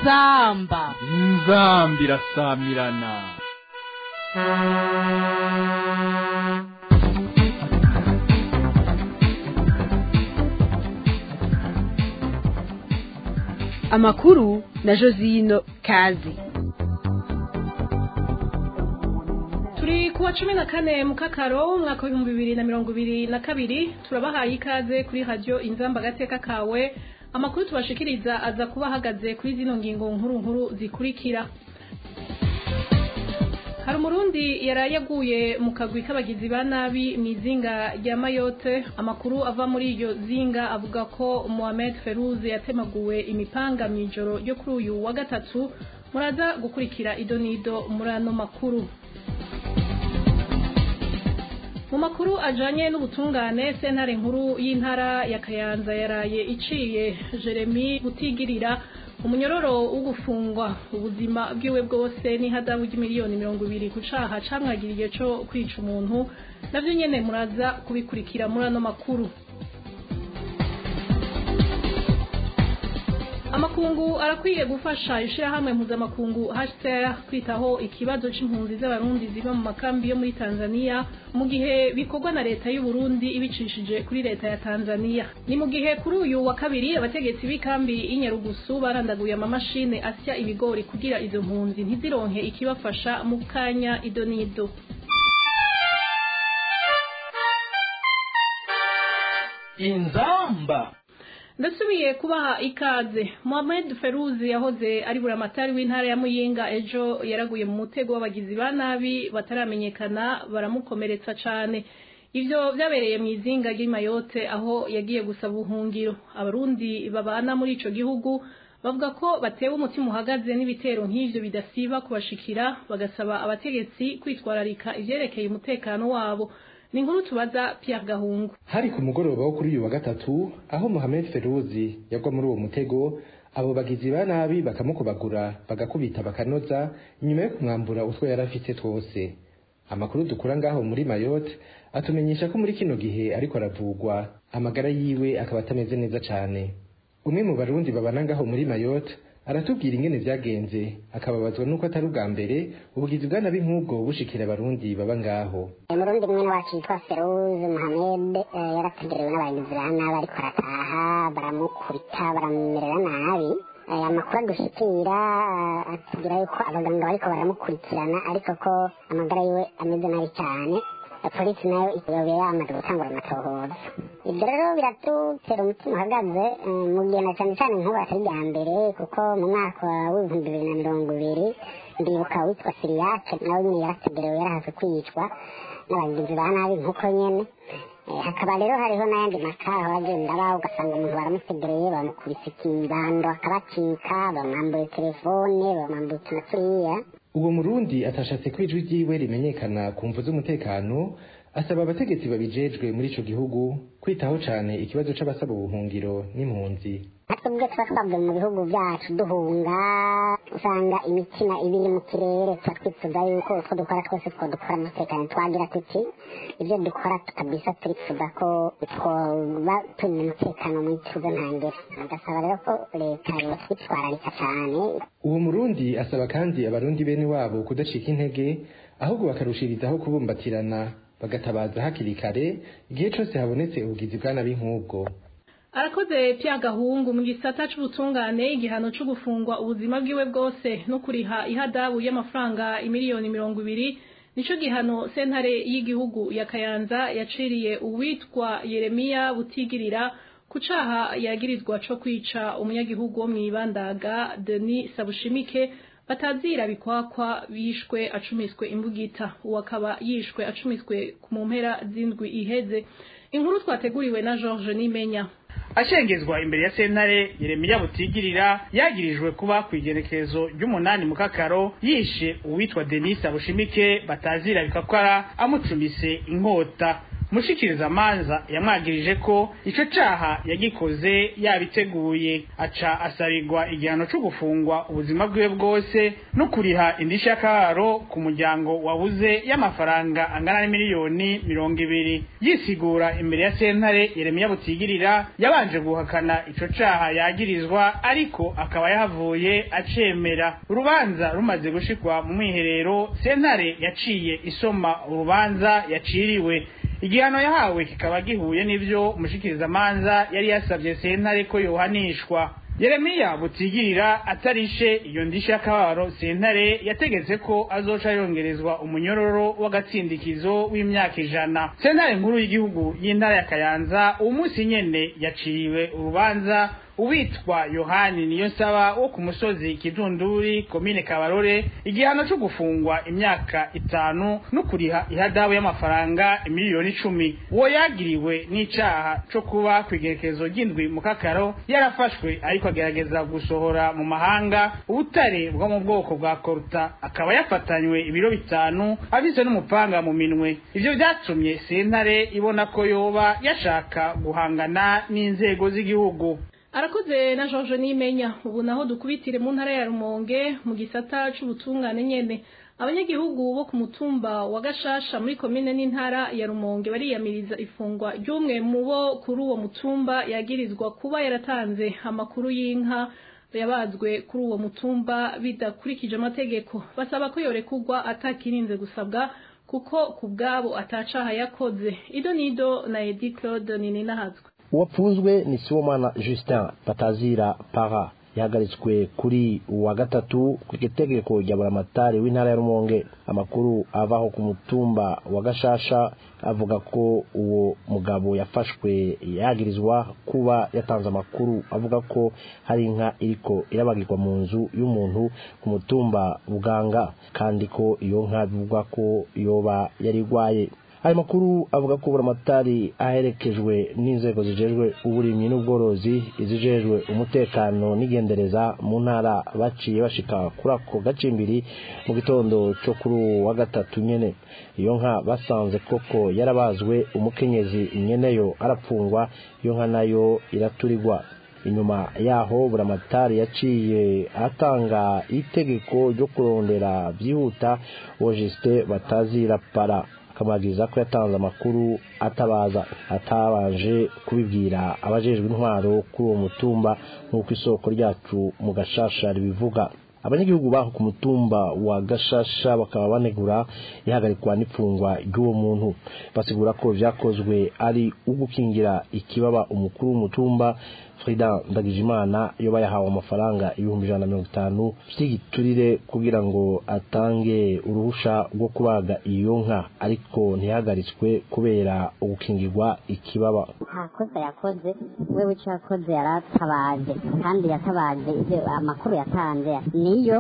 inzamba inzamba irasamirana amakuru na josino kazi turi kuwa cumi na kane mukakaro umwaka w'ibihumbi bibiri na mirongo ibiri na kabiri turabahaye ikaze kuri radiyo inzamba agateka kawe amakuru tubashikiriza aza kuba ahagaze kuri zino ngingo nkuru nkuru zikurikira hari umurundi yaraye yaguye mu kagwi k'abagizi ba nabi mu izinga rya mayote amakuru ava muri iryo zinga avuga ko mohamed feruze yatemaguwe imipanga mu ijoro ryo kuri uyu wa gatatu muraza gukurikira idonido muri ano makuru mu makuru ajanye n'ubutungane sentare nkuru y'intara ya kayanza yaraye iciye jeremy gutigirira umunyororo wo gufungwa ubuzima bwiwe bwose n'ihadabu ry'imiliyoni mirongo ibiri ku caha camwagiriye co kwica umuntu navyo nyene muraza kubikurikira muri ano makuru amakungu arakwiye gufasha ishirahamwe mpuzamakungu HCR kwitaho ikibazo c'impunzi z'abarundi ziva mu makambi yo muri Tanzania mu gihe bikorwa na leta y'u Burundi ibicishije kuri leta ya Tanzania ni mu gihe kuri uyu wa kabiri abategetsi b'ikambi y'Inyarugusu barandaguye amamashine asya ibigori kugira izo mpunzi ntizironke ikibafasha mu kanya idonido inzamba ndasubiye kubaha ikaze Mohamed Feruzi yahoze ari buramatari w'intara ya Muyinga ejo yaraguye mu mutego w'abagizi ba nabi bataramenyekana baramukomeretsa cane ivyo vyabereye mu izinga ry'Imayote aho yagiye gusaba ubuhungiro abarundi babana muri ico gihugu bavuga ko batewe umutima uhagaze n'ibitero nk'ivyo bidasiba kubashikira bagasaba abategetsi kwitwararika ivyerekeye umutekano wabo ni inkuru tubaza Pierre Gahungu hari ku mugoroba wo kuri uyu wa gatatu aho Mohamed Feruzi yagwa muri uwo mutego abo bagizi ba nabi bakamukubagura bagakubita bakanoza inyuma yo kumwambura utwo yari afite twose amakuru dukura ngaho muri Mayotte atumenyesha ko muri kino gihe ariko aravugwa amagara yiwe akaba atameze neza cane umwe mu barundi babana ngaho muri Mayotte aratubwira ingene vyagenze akababazwa nuko atari ubwa mbere ubugizi bwa nabi nk'ubwo bushikira abarundi baba ngaho umurundi mwene wacu yitwa feruze muhamed yarategerewe n'abagizi ba nabi ariko arataha baramukubita baramumerera nabi amakuru adushikira atubwira yuko abaganga bariko baramukurikirana ariko ko amagara yiwe ameze nabi cyane polisi nayo yobe yamaze gutangura amatohoza ibyo rero biratutera umutima uhagaze mu gihe na cyane cyane nk'ubu atari bya mbere kuko mu mwaka w'ibihumbi bibiri na mirongo ibiri ndibuka witwa siriyake nawe nyine yarategerewe yarahaze kwicwa n'abagizi ba nabi nk'uko nyene hakaba rero hariho n'ayandi makaho agenda aba ugasanga umuntu baramutegereye bamukubise ikibando akabacika bamwambuye telefone bamwambuye utu na turiya uwo murundi atashatse ko ijwi ryiwe rimenyekana ku mvu z'umutekano asaba abategetsi babijejwe muri ico gihugu kwitaho cane ikibazo c'abasaba ubuhungiro n'impunzi twebwe tuba twavuye mu bihugu byacu duhunga usanga imitima ibiri mu kirere tuba twifuza yuko utwo dukora twose two dukora umutekano twagira tuti ibyo dukora tukabisa turifuza ko twoba turi mu mutekano mu ituze ntangere agasaba rero ko leta yotwitwararika cane uwo murundi asaba kandi abarundi bene wabo kudacika intege ahubwo bakarushirizaho kubumbatirana bagatabaza hakiri kare igihe cose habonetse ubugizi bwa nabi nk'ubwo arakoze Pierre Gahungu mu gisata c'ubutungane igihano co gufungwa ubuzima bwiwe bwose no kuriha ihadabu y'amafaranga imiliyoni mirongo ibiri nico gihano sentare y'igihugu ya Kayanza yaciriye uwitwa Yeremia Butigirira ku caha yagirizwa co kwica umunyagihugu wo mw'ibandaga Denis Sabushimike batazira bikwakwa bishwe acumiswe imbugita uwo akaba yishwe acumiswe mu mpera z'indwi iheze inkuru twateguriwe na George Nimenya ashengezwa imbere ya sentare Yeremiya Butigirira yagirijwe kuba ku igenekerezo ry'umunani mu kakaro yishe uwitwa Denis Abushimike batazira bikakwara amucumise inkota mushikirizamanza yamwagirije ko ico caha yagikoze yabiteguye aca asabirwa igihano co gufungwa ubuzima bwiwe bwose no kuriha indishyi y'akabaro ku muryango wabuze y'amafaranga angana n'imiliyoni mirongo ibiri yisigura imbere ya sentare yeremiya butigirira yabanje guhakana ico caha yagirizwa ariko akaba yahavuye acemera urubanza rumaze gushikwa mu mwiherero sentare yaciye isoma urubanza yaciriwe igihano yahawe kikaba gihuye n'ivyo umushikirizamanza yari yasabye sentare ko yohanishwa yeremiya butigirira atarishe iyo ndishyi y'akababaro sentare yategetse ko azoca yongerezwa umunyororo w'agatsindikizo w'imyaka ijana sentare nkuru y'igihugu y'intara ya kayanza uwo munsi nyene yaciriwe urubanza uwitwa yohani niyo nsaba wo ku musozi kidunduri komine kabarore igihano cyo gufungwa imyaka itanu no kuriha ihadabu y'amafaranga miliyoni icumi uwo yagiriwe n'icaha co kuba ku igerekezo ry'indwi mu kakaro yarafashwe ariko agerageza gusohora mu mahanga ubutare bwo mu bwoko bwa koruta akaba yafatanywe ibiro bitanu afise n'umupanga mu minwe ivyo vyatumye sentare ibona ko yoba yashaka guhangana n'inzego z'igihugu arakoze na George Nimenya ubu naho dukubitire mu ntara ya Rumonge mu gisata c'ubutungane nyene abanyagihugu bo ku mutumba wa Gashasha muri komine n'intara ya Rumonge bariyamiriza ifungwa ry'umwe mu bo kuri uwo mutumba yagirizwa kuba yaratanze amakuru y'inka yabazwe kuri uwo mutumba bidakurikije amategeko basaba ko yorekugwa atakirinze gusabwa kuko ku bwabo atacaha yakoze ido nido na Edi Claude Nininahazwe uwapfunzwe ni Sibomana Justin Batazira Para yahagaritswe kuri wa gatatu ku itegeko rya buramatari w'intara ya Rumonge amakuru avaho ku mutumba wa Gashasha avuga ko uwo mugabo yafashwe yagirizwa kuba yatanze amakuru avuga ko hari inka iriko irabagirwa mu nzu y'umuntu ku mutumba Buganga kandi ko iyo nka bivugwa ko yoba yari igwaye ayo makuru avuga ko buramatari aherekejwe n'inzego zijejwe uburimyi n'ubworozi izijejwe umutekano n'igendereza mu ntara baciye bashika kuri ako gacimbiri mu gitondo cyo kuri uwo wa gatatu nyene iyo nka basanze koko yarabazwe umukenyezi nyeneyo arapfungwa iyo nka nayo iraturirwa inyuma yaho buramatari yaciye atanga itegeko ryo kurondera byihuta uwo jisite batazira para akamwagiriza ko yatanze amakuru atabaza atabanje kubibwira abajejwe intwaro kuri uwo mutumba nk'uko isoko ryacu mu gashasha ribivuga abanyagihugu baho ku mutumba wa gashasha bakaba banegura ihagarikwa n'ipfungwa ry'uwo muntu basigura ko vyakozwe ari ugukingira ikibaba umukuru w'umutumba Frida Ndagijimana yoba yahawe amafaranga ibihumbi ijana na mirongo itanu vy'igiturire kugira ngo atange uruhusha rwo kubaga iyo nka ariko ntihagaritswe kubera ugukingirwa ikibaba nta kosa yakoze wewe icyo yakoze yaratabaje kandi yatabaje ibyo amakuru yatanze niyo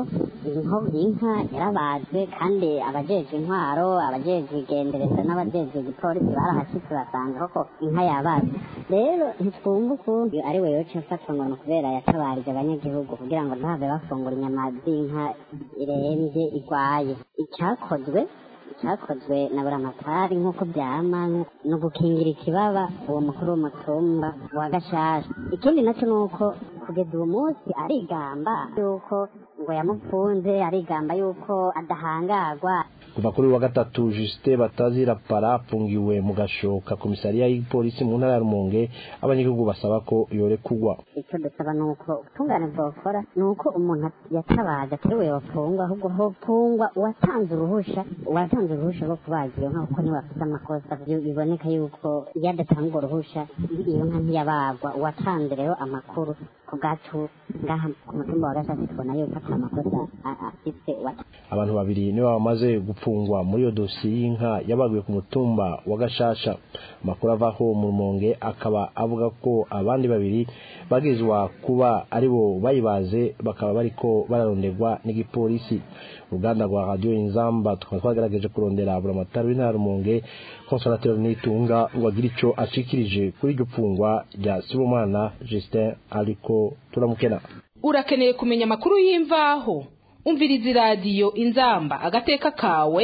inka yarabazwe kandi abajejwe intwaro abajejwe igendereza n'abajejwe igipolisi barahashitse basanga koko inka yabazwe rero ntitwumva ukuntu ari we yoca afatwa ngo ni ukubera yatabarije abanyagihugu kugira ngo ntihave bafungura inyama z'inka irembye igwaye icyakozwe cyakozwe na buramatari nk'uko byama ni ugukingira ikibaba uwo mukuru w'umutumba wa gashasha ikindi nacyo ni uko kugeza uwo munsi arigamba yuko ngo yamupfunze arigamba yuko adahangagwa kuva kuri wa gatatu Justin Batazira para afungiwe mu gashoka komisariya y'ipolisi mu ntara ya Rumonge abanyagihugu basaba ko yorekugwa icyo dusaba ni uko ubutungane bwokora ni uko umuntu yatabaje atari we wafungwa ahubwo hofungwa uwatanze uruhusha uwatanze uruhusha rwo kubaga iyo nka kuko niwe afite amakosa biboneka yuko iyo adatanga uruhusha iyo nka ntiyabagwa uwatanze rero amakuru ku bwacu ngaha ku mutumba wa gashasi tubona yuko ata makosa afite abantu babiri nibo bamaze gupfungwa muri iyo dosiye y'inka yabaguye ku mutumba wa gashasha amakuru avaho mu rumonge akaba avuga ko abandi babiri bagizwa kuba aribo bayibaze bakaba bariko bararonderwa n'igipolisi uruganda rwa radiyo inzamba tukaba twagerageje kurondera buramatari w'intara rumonge konsolateri nitunga ngo agire ico ashikirije kuri iryo pfungwa rya sibomana justin ariko turamukena urakeneye kumenya amakuru y'imvaho umviriza iradiyo inzamba agateka kawe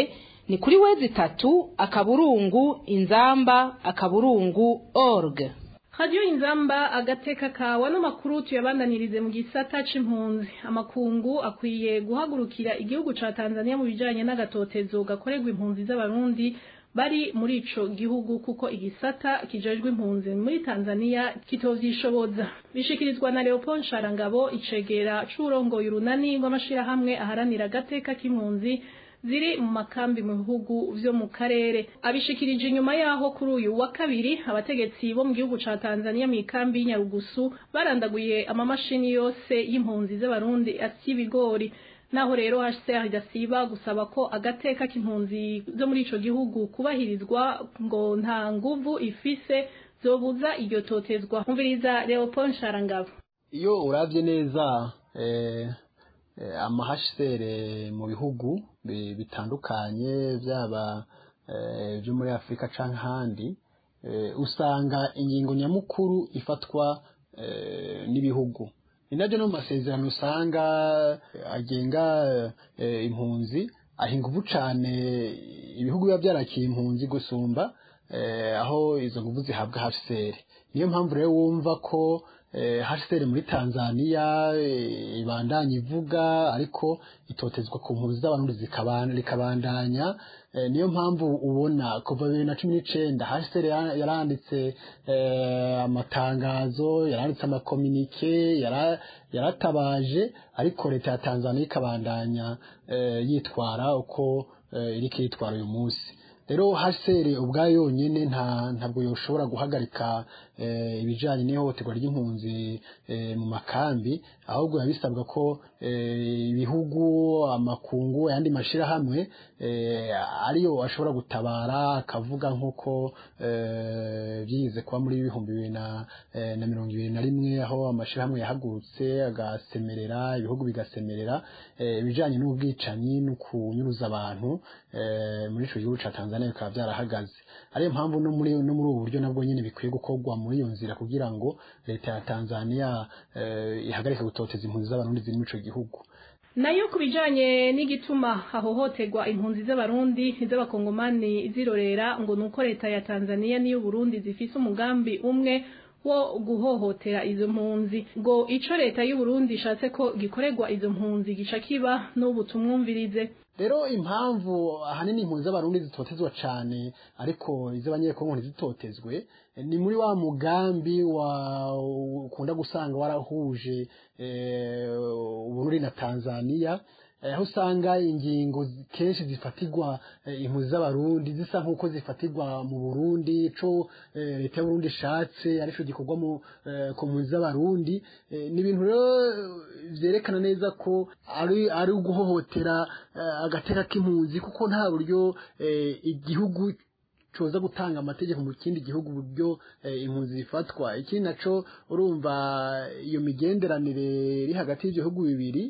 ni kuri wezi itatu akaburungu inzamba akaburungu org radiyo inzamba agateka kawa n'amakuru tuyabandanirize mu gisata c'impunzi amakungu akwiye guhagurukira igihugu ca tanzania mu bijanye n'agatotezo gakorerwa impunzi z'abarundi bari muri ico gihugu kuko igisata kijejwe impunzi muri tanzania kitovyishoboza bishikirizwa na leopold nsharangabo icegera c'urongoye urunani rw'amashirahamwe aharanira agateka k'impunzi ziri mu makambi mu bihugu vyo mu karere abishikirije inyuma yaho kuri uyu wa kabiri abategetsi bo mu gihugu ca Tanzania mu ikambi y'Inyarugusu barandaguye amamashini yose y'impunzi z'abarundi asya ibigori naho rero HCR idasiba gusaba ko agateka k'impunzi zo muri ico gihugu kubahirizwa ngo nta nguvu ifise zobuza iryo totezwa umviriza Leopold Nsharangabo iyo uravye neza eh, amahashere mu bihugu bitandukanye byaba byo muri afurika cyangwa ahandi usanga ingingo nyamukuru ifatwa n'ibihugu ni nabyo no mu masezerano usanga agenga impunzi aha ingufu cyane ibihugu biba byarakiye impunzi gusumba aho izo ngufu zihabwa hafiseri niyo mpamvu rero wumva ko hasiteri muri tanzania ibandanya ivuga ariko itotezwa ku mpunzi z'abarundi rikabandanya niyo mpamvu ubona kuva bibiri na cumi n'icenda hasiteri yaranditse amatangazo yaranditse amakominike yaratabaje ariko leta ya tanzania ikabandanya yitwara uko iriko yitwara uyu munsi rero hasere ubwayo yonyine nta ntabwo yoshobora guhagarika ibijyanye n'ihohoterwa ry'impunzi mu makambi ahubwo biba bisabwa ko ibihugu amakungu ayandi mashyirahamwe ariyo ashobora gutabara akavuga nk'uko byize kuba muri ibihumbi bibiri na mirongo ibiri na rimwe aho amashyirahamwe yahagurutse agasemerera ibihugu bigasemerera ibijyanye n'ubwicanyi no kunyuruza abantu muri icyo gihugu cya tanzania bikaba byarahagaze ariyo mpamvu no muri no muri ubu buryo nabwo nyine bikwiye gukorwa muri iyo nzira kugira ngo leta ya tanzania ihagarike gutoteza impunzi z'abarundi ziri muri icyo gihugu nayo ku bijanye n'igituma hahohoterwa impunzi z'abarundi z'abakongomani zirorera ngo nuko leta ya tanzania n'iyo burundi zifise umugambi umwe wo guhohotera izo mpunzi ngo ico leta y'u Burundi ishatse ko gikorerwa izo mpunzi gica kiba n'ubu tumwumvirize rero impamvu ahanini impunzi z'abarundi zitotezwa cyane ariko iz'abanyekongo ntizitotezwe ni muri wa mugambi wa ukunda gusanga warahuje uburundi na tanzania aho usanga ingingo kenshi zifatirwa impunzi z'abarundi zisa nk'uko zifatirwa mu burundi ico leta y'uburundi ishatse arico gikorwa ku mpunzi z'abarundi ni ibintu rero vyerekana neza ko ari ari uguhohotera agateka k'impunzi kuko nta buryo igihugu coza gutanga amategeko mu kindi gihugu buryo impunzi zifatwa ikindi naco urumva iyo migenderanire iri hagati y'ivyo bihugu bibiri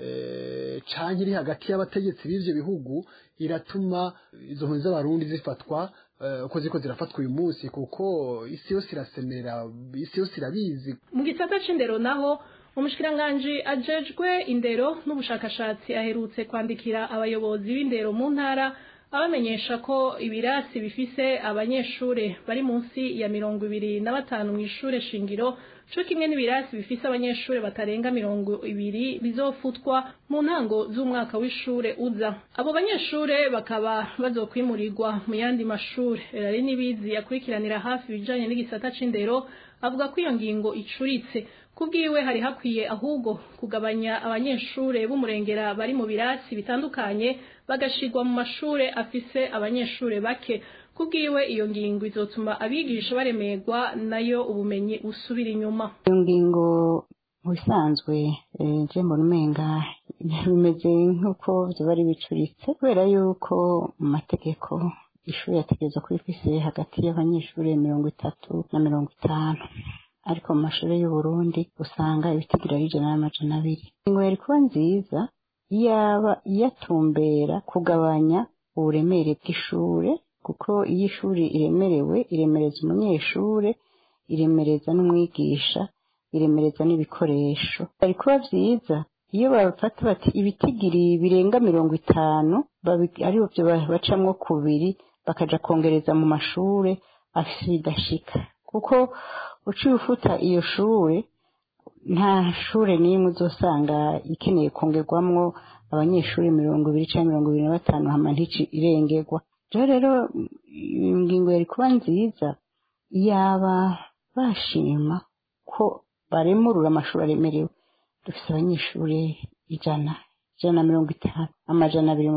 canke iri hagati y'abategetsi b'ivyo bihugu iratuma izo mpunzi z'abarundi zifatwa uko ziko zirafatwa uyu munsi kuko isi yose irasemerera isi yose irabizi mu gisata c'indero naho umushikiranganji ajejwe indero n'ubushakashatsi aherutse kwandikira abayobozi b'indero mu ntara abamenyesha ko ibirasi bifise abanyeshure bari munsi ya mirongo ibiri na batanu mw'ishure shingiro co kimwe n'ibirasi bifise abanyeshure batarenga mirongo ibiri bizofutwa mu ntango z'umwaka w'ishure uza abo banyeshure bakaba bazokwimurirwa mu yandi mashure rari n'ibizi yakurikiranira hafi ibijanye n'igisata c'indero avuga ko iyo ngingo icuritse kubwiwe hari hakwiye ahubwo kugabanya abanyeshure b'umurengera bari mu birasi bitandukanye bagashirwa mu mashure afise abanyeshure bake kubwiwe iyo ngingo izotuma abigisha baremerwa nayo ubumenyi busubira inyuma iyo ngingo mu bisanzwe je mbona umenga bimeze nk'uko vyoba ari bicuritse kubera yuko mu mategeko ishuri yategerezwa kuba ifise hagati y'abanyeshure mirongo itatu na mirongo itanu ariko mu mashuri y'uburundi usanga ibitigira y'ijana n'amajana abiri ingingo yari kuba nziza yaba iyatumbera kugabanya uburemere bw'ishure kuko iyo ishuri iremerewe iremereza umunyeshure iremereza n'umwigisha iremereza n'ibikoresho byari kuba byiza iyo bafata bati ibitigiri birenga mirongo itanu aribo byo bacamwo kubiri bakaja kongereza mu mashure afise bidashika kuko uciye ufuta iyo shure nta shure n'imwe uzosanga ikeneye kongerwamwo abanyeshuri mirongo ibiri cyangwa mirongo ibiri na batanu hama ntici irengerwa rero rero ingingo yari kuba nziza yaba bashima ko baremurura amashuri aremerewe dufite abanyeshuri ijana ijana na mirongo itanu amajana abiri mu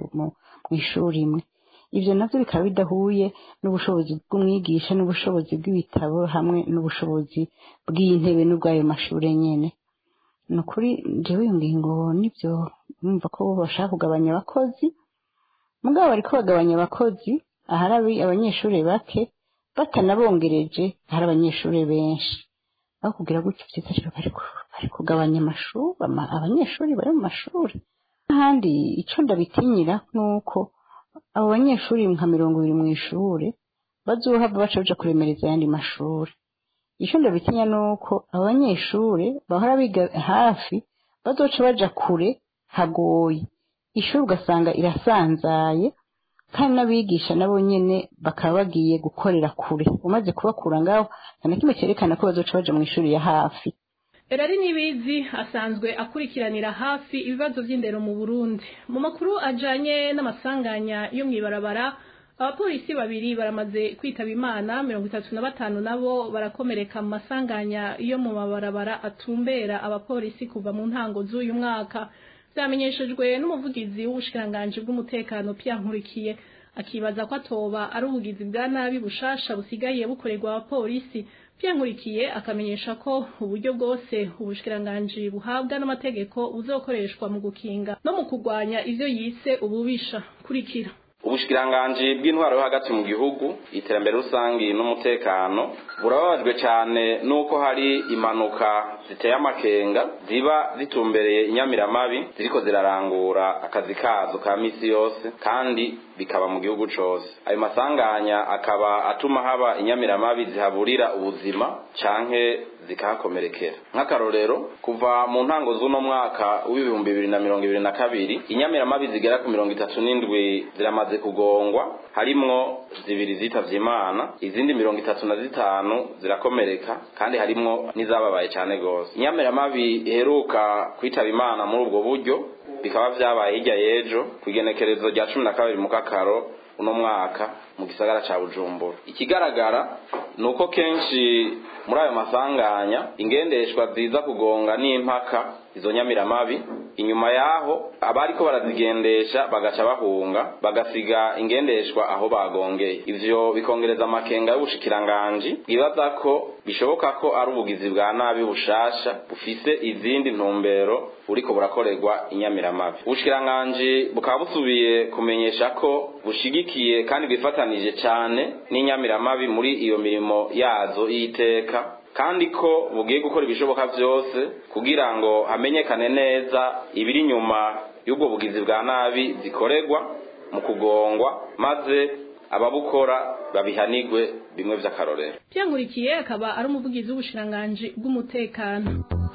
ishuri imwe ibyo nabyo bikaba bidahuye n'ubushobozi bw'umwigisha n'ubushobozi bw'ibitabo hamwe n'ubushobozi bw'intebe n'ubw'ayo mashuri nyine ni ukuri njyewe iyo ngingo nibyo numva ko bashaka kugabanya abakozi mugabo bari bagabanya abakozi ahari abanyeshuri bake batanabongereje ahari abanyeshuri benshi aho kugira gutyo byiza rero bari kugabanya amashuri abanyeshuri bari mu mashuri n'ahandi icyo ndabitinyira ni uko abo banyeshuri nka mirongo ibiri mu ishuri bazohava baca baja kuremereza ayandi mashuri icyo ndabitinya ni uko abo banyeshuri bahora biga hafi bazoca baja kure hagoye ishuri ugasanga irasanzaye kandi n'abigisha nabo nyene bakaba bagiye gukorera kure umaze kubakura ngaho nta na kimwe cyerekana ko bazoca baja mu ishuri ya hafi erari nibizi asanzwe akurikiranira hafi ibibazo by'indero mu burundi mu makuru ajanye n'amasanganya yo mw'ibarabara abapolisi babiri baramaze kwitaba imana mirongo itatu na batanu nabo barakomereka mu masanganya yo mu mabarabara atumbera abapolisi kuva mu ntango z'uyu mwaka byamenyeshejwe n'umuvugizi w'ubushikiranganji bw'umutekano Pierre Nkurikiye akibaza ko atoba ari ubugizi bwa nabi bushasha busigaye bukorerwa abapolisi Pierre Nkurikiye akamenyesha ko uburyo bwose ubushikiranganji buhabwa n'amategeko buzokoreshwa mu gukinga no mu kurwanya ivyo yise ububisha kurikira ubushikiranganji bw'intwaro yo hagati mu gihugu iterambere rusangi n'umutekano burababajwe cyane nuko hari impanuka ziteye amakenga ziba zitumbereye inyamiramabi ziriko zirarangura akazi kazo ka misi yose kandi bikaba mu gihugu cose ayo masanganya akaba atuma haba inyamiramabi zihaburira ubuzima canke zikahakomerekera nk'akarorero kuva mu ntango z'uno mwaka w'ibihumbi bibiri na mirongo ibiri na kabiri inyamiramabi zigera ku mirongo itatu n'indwi ziramaze kugongwa harimwo zibiri zitavye imana izindi mirongo itatu na zitanu zirakomereka kandi harimwo n'izababaye cane gose inyamiramabi iheruka kwitaba imana muri ubwo buryo bikaba vyabaye hirya y'ejo ku igenekerezo rya cumi na kabiri mu kakaro uno mwaka mu gisagara ca bujumbura ikigaragara ni uko kenshi muri ayo masanganya ingendeshwa ziza kugonga n'impaka izo nyamiramabi inyuma yaho abariko barazigendesha bagaca bahunga bagasiga ingendeshwa aho bagongeye ivyo bikongereza amakenga y'ubushikiranganji bwibaza ko bishoboka ko ari ubugizi bwa nabi bushasha bufise izindi ntumbero buriko burakorerwa inyamiramabi ubushikiranganji bukaba busubiye kumenyesha ko bushigikiye kandi bwifatanije cane n'inyamiramabi muri iyo mirimo yazo y'iteka kandi ko bugiye gukora ibishoboka byose kugira ngo hamenyekane neza ibiri inyuma y'ubwo bugizi bwa nabi zikorerwa mu kugongwa maze ababukora babihanigwe bimwe vy'akarorero Nkurikiye akaba ari umuvugizi w'ubushiranganji bw'umutekano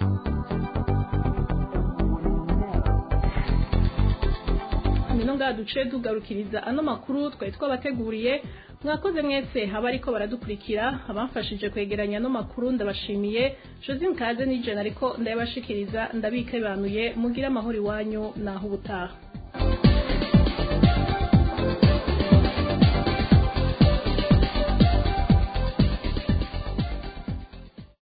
nino ngaha duce tugarukiriza ano makuru twari twabateguriye mwakoze mwese haba ariko baradukurikira abamfashije kwegeranya ano makuru ndabashimiye josine kaze n'ijana ariko ndayabashikiriza ndabikebanuye mugire amahoro iwanyu naho ubutaha